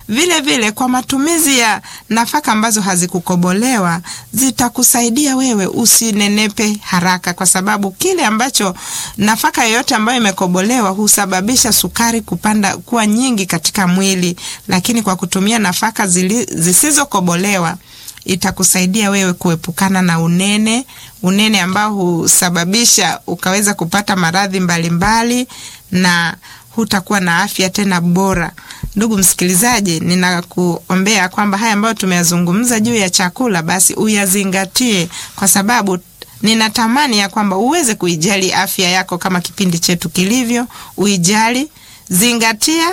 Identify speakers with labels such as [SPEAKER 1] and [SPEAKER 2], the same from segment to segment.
[SPEAKER 1] vile vile kwa matumizi ya nafaka ambazo hazikukobolewa zitakusaidia wewe usinenepe haraka, kwa sababu kile ambacho nafaka yoyote ambayo imekobolewa husababisha sukari kupanda kuwa nyingi katika mwili, lakini kwa kutumia nafaka zili, zisizokobolewa itakusaidia wewe kuepukana na unene, unene ambao husababisha ukaweza kupata maradhi mbalimbali na hutakuwa na afya tena bora. Ndugu msikilizaji, ninakuombea kwamba haya ambayo tumeyazungumza juu ya chakula basi uyazingatie, kwa sababu ninatamani ya kwamba uweze kuijali afya yako kama kipindi chetu kilivyo. Uijali, zingatia,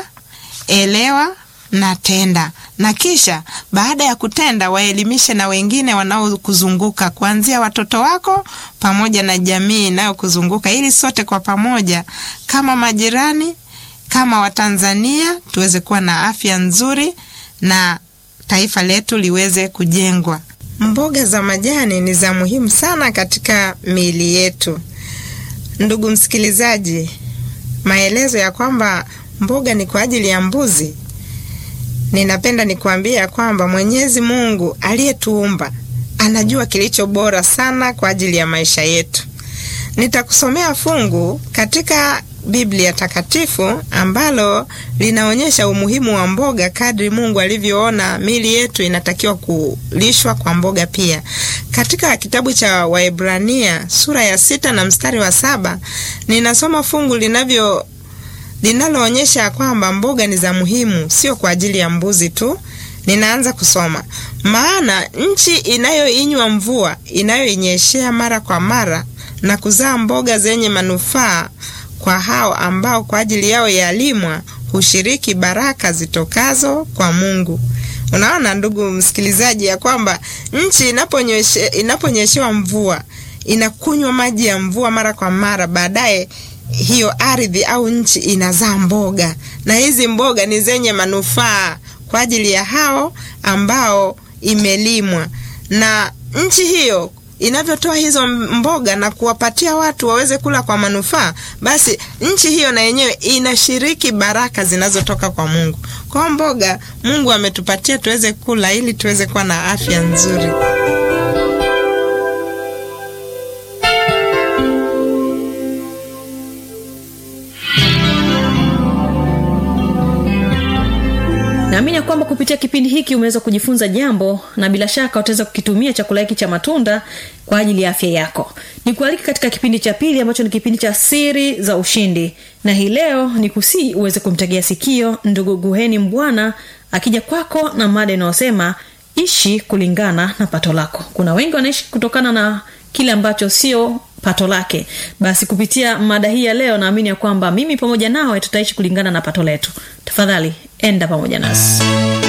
[SPEAKER 1] elewa na tenda, na kisha baada ya kutenda waelimishe na wengine wanaokuzunguka kuanzia watoto wako pamoja na jamii inayokuzunguka ili sote kwa pamoja kama majirani, kama Watanzania tuweze kuwa na afya nzuri na taifa letu liweze kujengwa. Mboga za majani ni za muhimu sana katika miili yetu. Ndugu msikilizaji, maelezo ya kwamba mboga ni kwa ajili ya mbuzi ninapenda nikuambia kwamba Mwenyezi Mungu aliyetuumba anajua kilicho bora sana kwa ajili ya maisha yetu. Nitakusomea fungu katika Biblia Takatifu ambalo linaonyesha umuhimu wa mboga kadri Mungu alivyoona miili yetu inatakiwa kulishwa kwa mboga pia. Katika kitabu cha Waebrania sura ya sita na mstari wa saba ninasoma fungu linavyo linaloonyesha kwamba mboga ni za muhimu, sio kwa ajili ya mbuzi tu. Ninaanza kusoma: maana nchi inayoinywa mvua inayoinyeshea mara kwa mara na kuzaa mboga zenye manufaa kwa hao ambao kwa ajili yao yalimwa hushiriki baraka zitokazo kwa Mungu. Unaona ndugu msikilizaji, ya kwamba nchi inaponyeshe, inaponyeshewa mvua inakunywa maji ya mvua mara kwa mara, baadaye hiyo ardhi au nchi inazaa mboga, na hizi mboga ni zenye manufaa kwa ajili ya hao ambao imelimwa. Na nchi hiyo inavyotoa hizo mboga na kuwapatia watu waweze kula kwa manufaa, basi nchi hiyo na yenyewe inashiriki baraka zinazotoka kwa Mungu. Kwa mboga Mungu ametupatia tuweze kula ili tuweze kuwa na afya nzuri.
[SPEAKER 2] naamini ya kwamba kupitia kipindi hiki umeweza kujifunza jambo na bila shaka utaweza kukitumia chakula hiki cha matunda kwa ajili ya afya yako ni kualiki katika kipindi cha pili ambacho ni kipindi cha siri za ushindi na hii leo ni kusii uweze kumtegea sikio ndugu guheni mbwana akija kwako na mada inayosema ishi kulingana na pato lako kuna wengi wanaishi kutokana na kile ambacho sio pato lake basi kupitia mada hii ya leo naamini ya kwamba mimi pamoja nawe tutaishi kulingana na pato letu tafadhali enda pamoja nasi